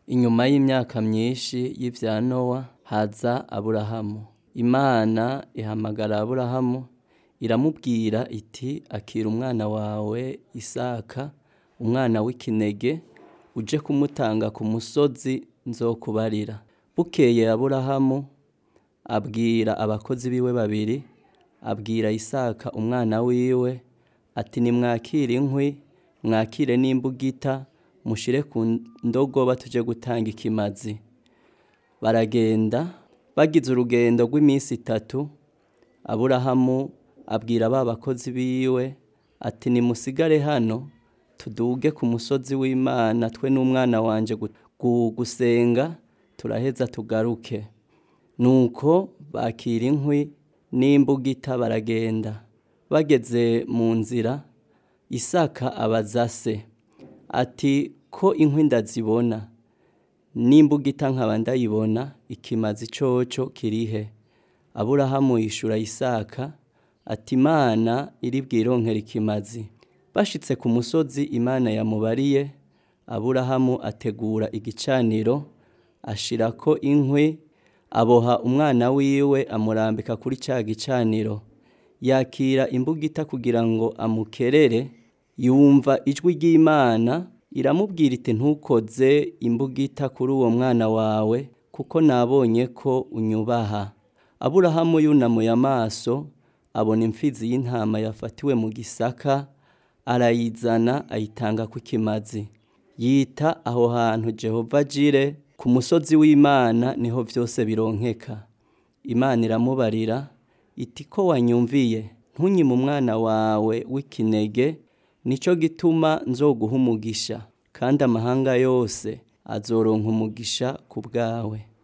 inyuma y'imyaka myinshi y'ivya nowa haza aburahamu imana ihamagara aburahamu iramubwira iti akira umwana wawe isaka umwana w'ikinege uje kumutanga ku musozi nzokubarira bukeye aburahamu abwira abakozi biwe babiri abwira isaka umwana wiwe ati nimwakire inkwi mwakire n'imbugita mushire ku ndogoba tuje gutanga ikimazi baragenda bagize urugendo rw'iminsi itatu aburahamu abwira ba bakozi biwe ati nimusigare hano tuduge ku musozi w'imana twe n'umwana wanje gusenga turaheza tugaruke nuko bakira inkwi n'imbugita baragenda bageze mu nzira isaka abaza se ati ko inkwi ndazibona n'imbugita nkaba ndayibona ikimazi coco kirihe aburahamu yishura isaka ati imana iri bwironkera ikimazi bashitse ku musozi imana yamubariye aburahamu ategura igicaniro ashirako inkwi aboha umwana wiwe amurambika kuri ca gicaniro yakira imbugita kugira ngo amukerere yumva ijwi ry'imana iramubwira iti ntukoze imbugita kuri uwo mwana wawe kuko nabonye ko unyubaha aburahamu yunamuye amaso abona imfizi y'intama yafatiwe mu gisaka arayizana ayitanga ku kimazi yita aho hantu jehova jire ku musozi w'imana niho byose bironkeka imana iramubarira iti ko wanyumviye ntunyime umwana wawe w'ikinege nicyo gituma nzoguha umugisha kandi amahanga yose azoronka umugisha ku bwawe